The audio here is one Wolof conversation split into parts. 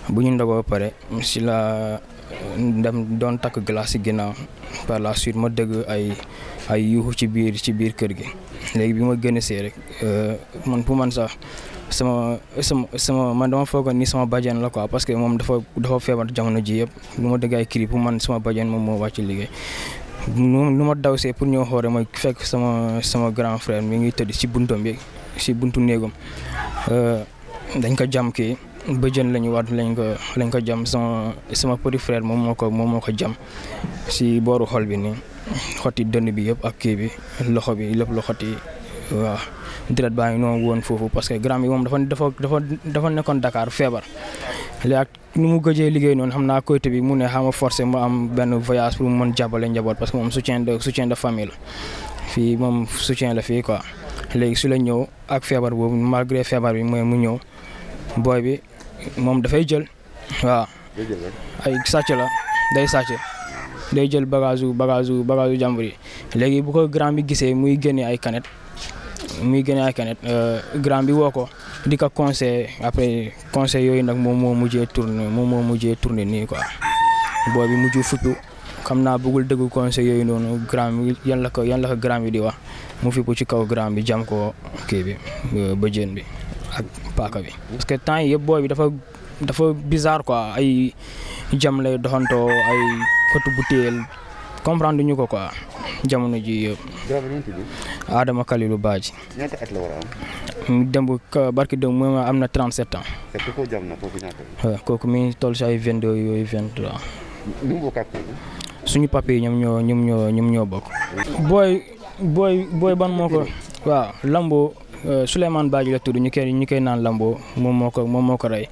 bu ñu ndogoo pare si la dem doon takk glace si ginnaaw par la suite ma dëgg ay ay yuuxu ci biir ci biir kër gi léegi bi ma gën a see rek man pour man sax sama sama sama man dama foogoon ni sama bàjjen la quoi parce que moom dafa dafa feebar jamono ji yëpp lu ma dëgg ay cri pour man sama bàjjen moom moo wàcc liggéey lu ma daw see pour ñëw xoore ma fekk sama sama grand frère mi ngi tëdd si buntam bi si buntu néegam dañ ko jam kii bëjën la ñu waat lañ ko lañ ko jam sama sama petit frère moom moo ko moom moo ko jam si booru xol bi nii xotti dënn bi yëpp ak kii bi loxo bi lépp la xotti waaw deret baa ngi noonu woon foofu parce que grand bi moom dafa dafa dafa dafa nekkoon Dakar feebar léegi ak ni mu gëjee liggéey noonu xam naa côté bi mu ne xama forcé mu am benn voyage pour mu mën jàppale njaboot parce que moom soutien de soutien de famille la fii moom soutien la fii quoi léegi su la ñëw ak feebar boobu malgré feebar bi mooy mu ñëw booy bi moom dafay jël waaw ay sàcc la day sàcc day jël bagage u bagage u bagage u jàmbur yi léegi bu ko grand bi gisee muy génne ay kanet muy génne ay kanet grand bi woo ko di ko conseil après conseil yooyu nag moom moo mujjee tourné moom moo mujjee tourné nii quoi booy bi mujj fuppu xam naa bëggul dëgg conseil yooyu noonu grand bi yan la ko yan la ko grand bi di wax mu fippu ci kaw grand bi jam ko kii bi bëjën bi ak paaka bi. parce que temps yi yëpp booy bi dafa dafa bizarre quoi ay jam lay doxantoo ay kotu butéel comprendre ñu ko quoi jamono ji yëpp. Adama Kalilu Badji. ñaata at la war a am. mu dem barki dem moom am na 37 ans. te ku ko jam na kooku ñaata la. waaw kooku mi ngi toll si ay 22 yooyu 23. nu mu bokk ak kooku. suñu papier yi ñoom ñoo ñoom ñoo ñoom ñoo bokk. booy booy booy ban moo ko. waaw Lambo Souleymane Badji la tudd ñu koy ñu koy naan Lambo moom moo ko moom moo ko rey.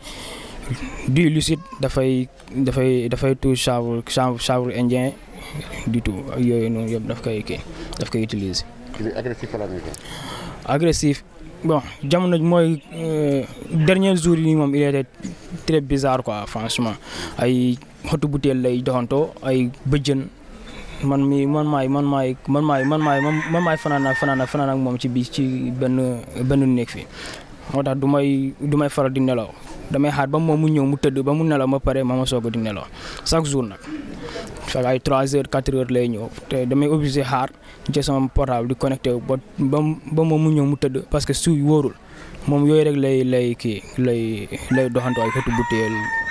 du lucide dafay dafay dafay tout chanvre chanvre indien du tout ak yooyu noonu yëpp daf koy kii daf koy utiliser. agressif la nekk. agressif bon jamono mooy dernier jour yi moom il était très bizarre quoi franchement ay xotu butéel lay doxantoo ay bëjën man mi man maay man maay man maay man maay man maay fanaan ak fanaan ak fanaan ak moom ci bi ci benn benn néeg fi moo tax du may du may faral di nelaw damay xaar ba moom mu ñëw mu tëdd ba mu nelaw ma pare ma ma soog a di nelaw chaque jour nag fekk ay 3 heures 4 heures lay ñëw te damay obligé xaar ci sama portable di connecté ba ba ba moom mu ñëw mu tëdd parce que su wóorul moom yooyu rek lay lay kii lay lay doxantoo ay xeetu butéel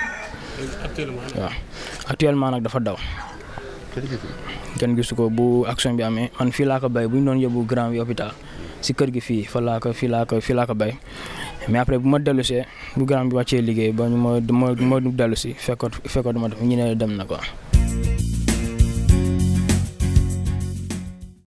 waaw actuellement nag dafa daw. kenn gisu ko bu action bi amee man fii laa ko bay bu ñu doon yóbbu grand bi hôpital si kër gi fii fa laa ko fii laa ko fii laa ko bay mais après bu ma dellu see bu grand bi wàccee liggéey ba ñu ma ma ma dellu si fekkoon fekkoon dama def ñu ne dem na quoi.